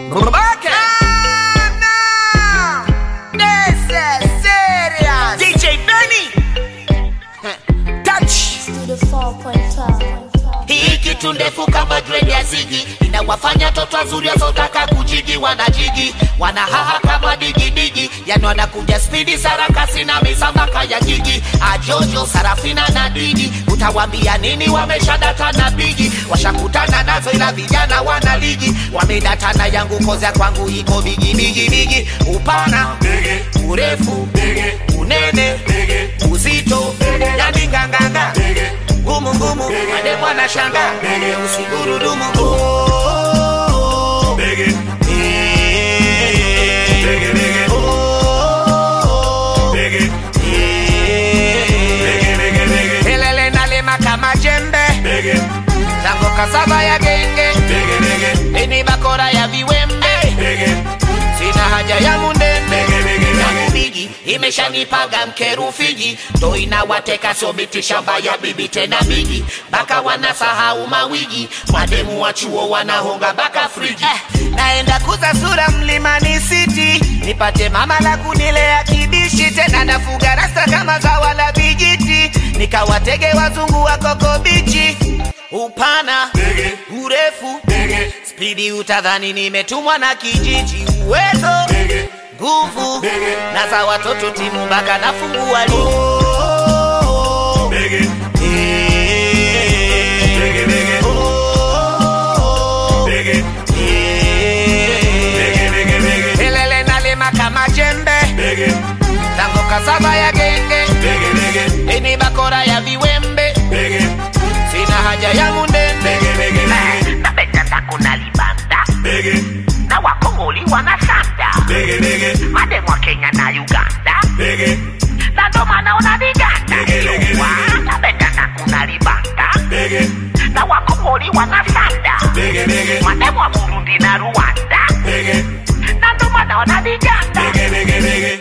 Babake. This is serious. DJ Benny. Touch. to the 4.5. hii kitu ndefu kama grade ya zigi inawafanya toto wazuri wasiotaka kujigi wanajigi wanahaha kama digidigi yani wanakuja spidi sarakasi na misambaka ya jigi ajojo sarafina na didi utawambia nini wameshadata na bigi washakutana nazo ila vijana wana ligi wamedatana yangu kozya kwangu iko bigi bigi bigi upana urefu unene uzito yani nganganga ngumu ngumu mademu anashanga usigurudumu oh, oh, oh. Eh, oh, eh. Kelele nalima kama jembe. Tango kasava ya genge. Ini bakora ya viwembe. Sina haja ya mundembe. yangu bigi imeshanipaga mkerufiji ndo inawateka sobiti shamba ya bibi tena bigi baka wanasahau mawigi mademu wa chuo wanahonga baka friji Eh, naenda kuza sura mlimani city nipate mama la kunilea kibishi tena nafuga rasta kama zawa la vijiti nikawatege wazungu wa koko bichi upana urefu spidi utadhani nimetumwa na kijiji uwezo nguvu na za watoto timu mpaka nafungua ligi Eh, oh, eh. Kelele nalima kama jembe tango kasava ya genge ini bakora ya viwembe sina haja ya mundembe napenda takuna libanda na wakongoli wanasanda mademu wa kenya na uganda na ndo maana unaniganda Yua, napenda takuna libanda na wakongoli wanasanda mademu wa burundi na rwanda na ndo maana wananiganda